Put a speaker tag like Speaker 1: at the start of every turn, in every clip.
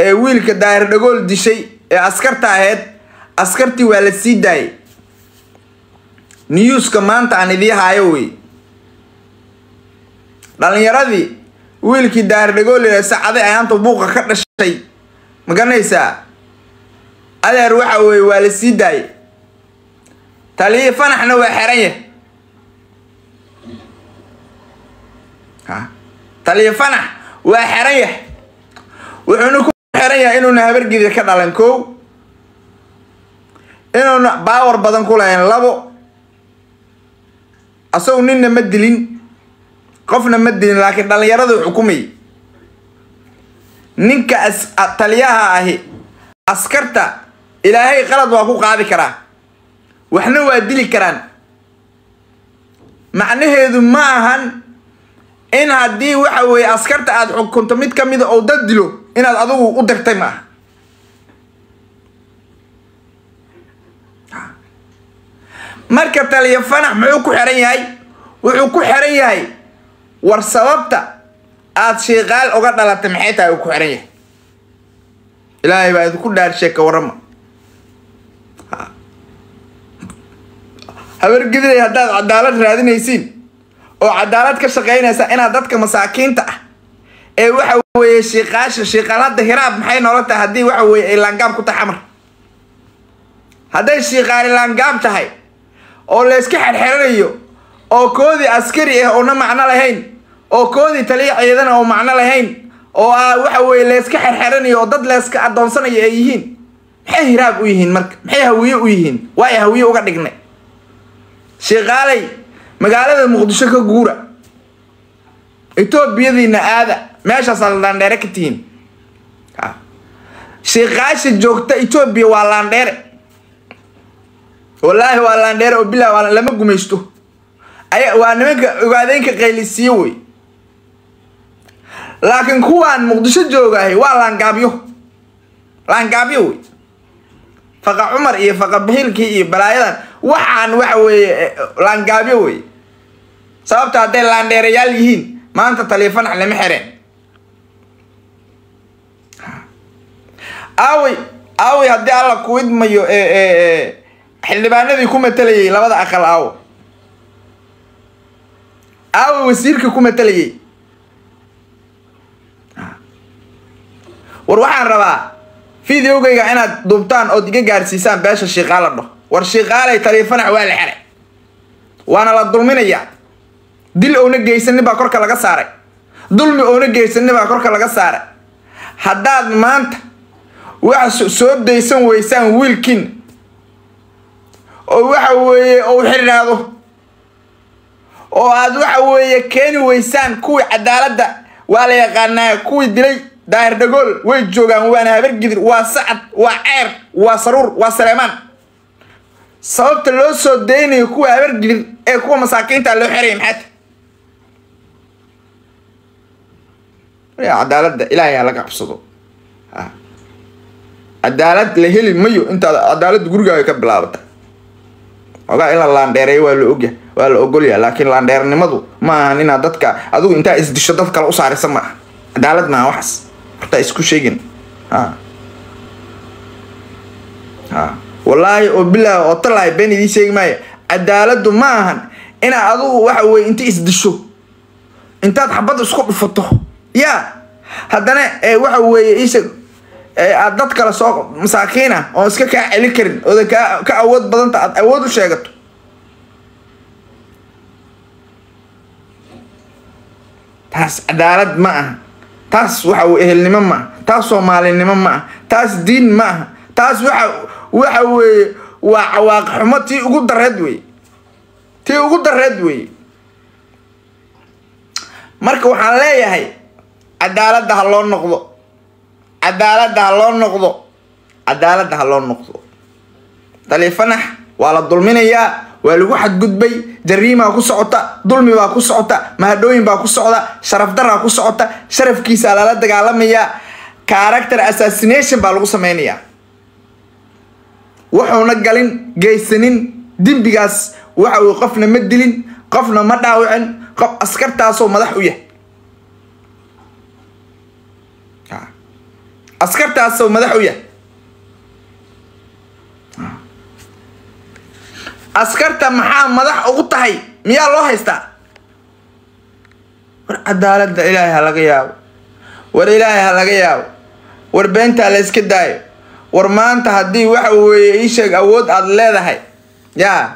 Speaker 1: ee wiilka daahir dhagool dishay ee askarta ahayd askartii waa la sii daayay newska maanta aan idii haayo wey dhalinyaradii wiilkii daahir dhagool ee sacaday ayaanta buuqa ka dhashay ma garanaysaa adeer waxa weeye waa la sii daayay taliyi fanaxna waa xeran yahay ha taliyi fanax waa xeran yahay wuxuuna ku xeran yahay inuuna habargida ka dhalan kow inuuna baawar badan ku lahayn labo asagu ninna ma dilin qofna ma dilin laakiin dhallinyaradu xukumayay ninka as taliyaha ahi askarta ilaahay qalad waa ku qaadi karaa waxna waa dili karaan macnaheedu ma ahan in haddii waxa weeye askarta aada xukunto mid ka mida oo dad dilo inaad adigu u dirtay ma aha marka taliya fanax muxuu ku xiran yahay wuxuu ku xiran yahay war sababta aada shiiqaal uga dhalatay maxay tahay uu ku xiran yahay ilaahay baa idinku dhaarsheeka warrama habargidilay haddaad cadaalad raadinaysiin oo cadaalad ka shaqaynaysa inaad dadka masaakiinta ah ee waxa weeye shiiqaasha shiiqaalada hiraab maxay noola tahay haddii waxa weeye ay laangaab ku tahay xamar hadday shiiqaali laangaab tahay oo layska xerxeranayo oo koodii askari ah oona macno lahayn oo koodii taliya ciidana oo macno lahayn oo ah waxa weeye layska xerxeranayo oo dad layska adoonsanayo ay yihiin maxay hiraab u yihiin marka maxay hawiye u yihiin waa ay hawiye uga dhignay shiiqaalay magaalada muqdisho ka guura etoobiyadiina aada meeshaasaa laandheere ka tihiin shiiqaasha joogta etoobiya waa laandheere wallaahi waa laandheere oo bilah waa lama gumaysto aya waa nimanka ogaadeynka qaylisiiye wey laakiin kuwaan muqdisho joogaahay waa laangaabyo laangaabyo wey faqa cumar iyo faqa bahilkii iyo balaayadan waxaan waxa weeye laangaabyo wey sababta hadday laandheerayaal yihiin maanta taliifanax lama xereen aawey aawey haddii alla ku idmayo xildhibaanadii ku matalayay labada aqal aawo aawey wasiirka ku matalayay war waxaan rabaa videogayga inaad duubtaan ood iga gaarsiisaan beesha shiiqaala dho war shiiqaalay taliifanax waa la xeray waana la dulminayaa dil oona geysanin baa korka laga saaray dulmi oona geysanin baa korka laga saaray haddaad maanta wax soo daysan weysaan wiilkiin oo waxa weeye ou xirnaado oo aad waxa weeye keeni weysaan kuwii cadaaladda waa la yaqaanaa kuwii dilay daahir dhagool way joogaan waana habargidir waa sacad waa ceer waa saruur waa saleemaan sababta loo soo daynayo kuwa habargidir ee kuwa masaakiinta loo xeraya maxaata cadaaladda ilaahay ha laga cabsado cadaalad la heli mayo intaad cadaaladda gurigaaga ka bilaabata ogaa in la laandheereeyo waa la ogya waa la ogolya laakiin laandheernimadu ma ahan inaad dadka adigu intaa isdisho dad kale u saarisa ma aha cadaalad maaha waxaas hortaa isku sheegin ha ha wallaahi oo bilaah oo talahay been idiin sheegi maayo cadaaladdu ma ahan inaad adigu waxa weye inta isdisho intaad xabadda isku dhufato ya haddana waxa weeye isha aad dad kale soo masaakiin ah oon iska kaa celin karin oodan kaa ka awood badanta aad awood u sheegato taas cadaalad ma aha taas waxa weye ehelnimo ma aha taas soomaalinimo ma aha taas diin ma aha taas waxa waxa weeye waa cawaaq xumo tii ugu dareed wey tii ugu dareed wey marka waxaan leeyahay cadaaladda ha loo noqdo cadaaladda ha loo noqdo cadaaladda ha loo noqdo taliifanax waa la dulminayaa waa lagu xadgudbay jariimaa ku socota dulmi baa ku socota mahadhooyin baa ku socda sharaf daraa ku socota sharafkiisaa lala dagaalamayaa character assassination baa lagu sameynayaa wuxuuna galin geysanin dembigaas waxa uu qofna ma dilin qofna ma dhaawicin qof askartaasoo madax u yahay askartaasoo madax u yahay askarta maxaa madax ugu tahay miyaa loo haystaa war cadaaladda ilaahay ha laga yaabo war ilaahay ha laga yaabo war beentaa la yska daayo war maanta haddii waxa weeye ii sheeg awood aada leedahay yaa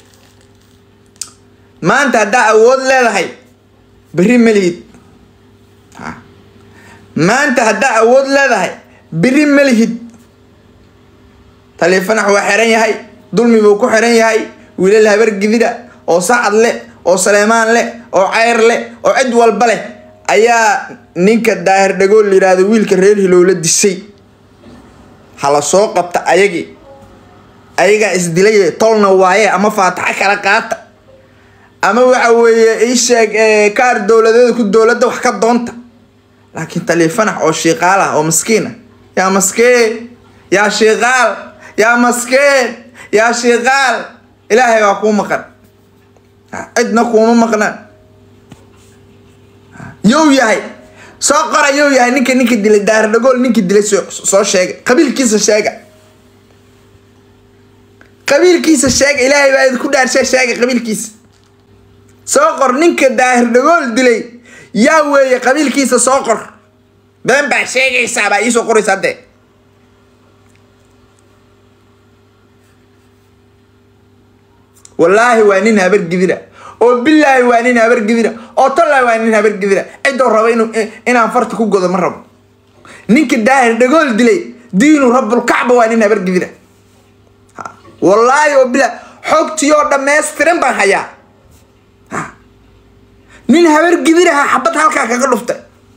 Speaker 1: maanta haddaa awood leedahay berri melihid maanta haddaa awood leedahay berri melihid taleefanax waa xiran yahay dulmi buu ku xiran yahay wiilal habar gidida oo sacad leh oo saleemaan leh oo ceyr leh oo cid walba leh ayaa ninka daahir dhagool la yidhaahdo wiilka reer hilowla disay hala soo qabta ayagii ayagaa isdilay tolna waaye ama faataxo kala qaata ama waxa weeye isheeg kaar dowladeeda ku dowladda wax ka doonta laakiin taleefanax oo shiiqaal ah oo maskiin ah yaa maskeen yaa shiiqaal yaa maskeen yaa shiiqaal ilaahay waa kuu maqan cidna kuuma maqnaan yow yahay soo qora yow yahay ninka ninka dilay daahir dhagool ninka dilay soo sheega qabiilkiisa sheega qabiilkiisa sheega ilaahay baa idinku dhaarshay sheega qabiilkiisa soo qor ninka daahir dhagool dilay yaa weeye qabiilkiisa soo qor been baa sheegaysaa baa iisoo qoraysa haddee wallaahi waa nin habar gidira oo bilaahi waa nin habar gidira oo tallaahi waa nin habar gidira cidoo raba inu inaan farta ku godo ma rabo ninka daahir dhagool dilay diinu rabulkacba waa nin habar gidira wallaahi oo bilaahi xogtii oo dhammaystiran baan hayaa nin habar gidiraha xabad halkaa kaga dhuftay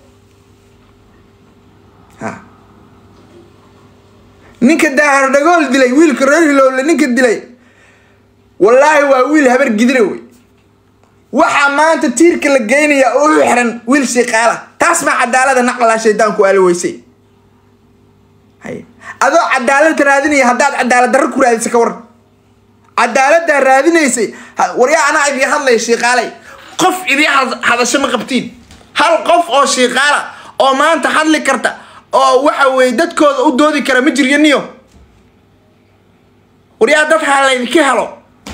Speaker 1: ninka daahir dhagool dilay wiilka reer hilowle ninka dilay wallaahi waa wiil habar gidira wey waxaa maanta tiirka la geynayaa oo u xiran wiil shiiqaala taas maa cadaalada naqlaa shaydaanku aala weysay adoo cadaalad raadinaya haddaad cadaalad darro ku raadisa ka waran cadaaladdaa raadinaysay waryaa anaa idii hadlaya shiiqaalay qof idii hadasho ma qabtiin hal qof oo shiiqaala oo maanta hadli karta oo waxa weeye dadkooda u doodi kara ma jiryo niyo waryaa dad ha laydinka helo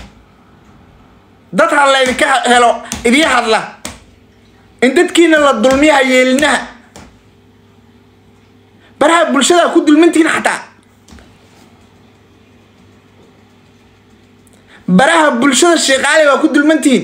Speaker 1: dad ha laydinka helo idii hadla in dadkiina la dulmiyaha yeelinaha baraha bulshada ku dulmantihiin xataa baraha bulshada sheeqaale waa ku dulmantihiin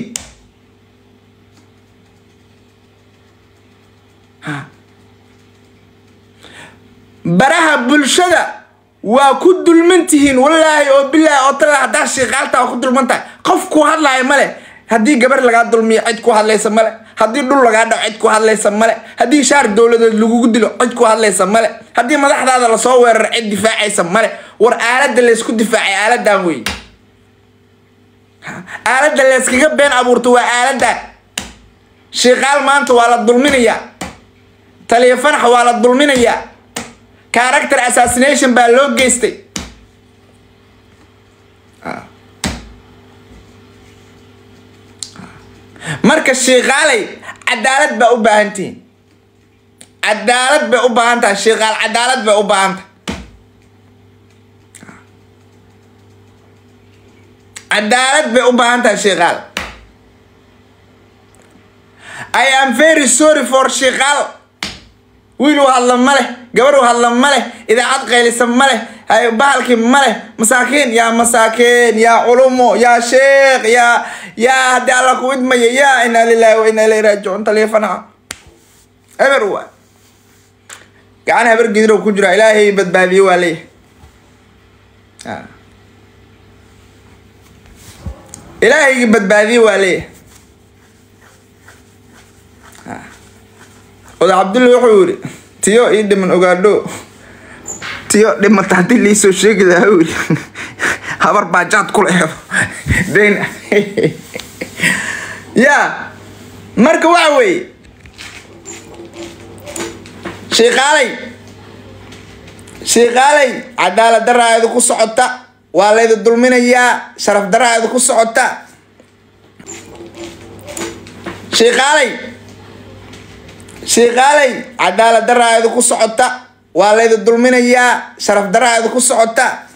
Speaker 1: baraha bulshada waa ku dulmantihiin wallaahi oo bilaahi oo tala haddaa sheeqaalta waa ku dulmantahay qof ku hadlaayo male haddii gabar lagaa dulmiyo cid ku hadlaysa male haddii dhul lagaa dhaco cid ku hadlaysa male haddii shaar dowladeed lagugu dilo cid ku hadlaysa male haddii madaxdaada lasoo weeraro cid difaacaysa male war aaladda laysku difaacay aaladan wey aaladda layskaga been abuurto waa aaladan shiiqaal maanta waa la dulminayaa taliya fanax waa la dulminayaa character assassination baa loo geystay marka shiiqaalay cadaalad baa u baahan tihiin cadaalad bay u baahan tahay shiiqaal cadaalad bay u baahan tahay cadaalad bay u baahan tahay shiiqaal i am very sorry for shiiqaal wiil u hadla ma leh gabar u hadla ma leh idaacad qaylisa ma leh bahalkii ma leh masaakiin yaa masaakiin yaa culumo yaa sheekh yaa yaa haddii alla ku idmaya yaa inaa lilahi wa inaa ilayhi raajicuun taleefanaha eber waa gacan habar gidirow ku jira ilaahay badbaadiye waa leeyahay ilaahaygi badbaadiye waa leeyahay oda cabdulla wuxuu yidhi tiyo ii dhiman ogaadho tiyo dhimata haddii liisoo sheegi lahaa u yidhi habar baajaad ku leedo dayn yaa marka waxa weeye shiiqaalay shiiqaalay cadaalad daraa idinku socota waa laydi dulminayaa sharaf daraa idinku socota shiiqaalay shiiqaalay cadaalad daraa idinku socota waa laydi dulminayaa sharaf daraa idinku socota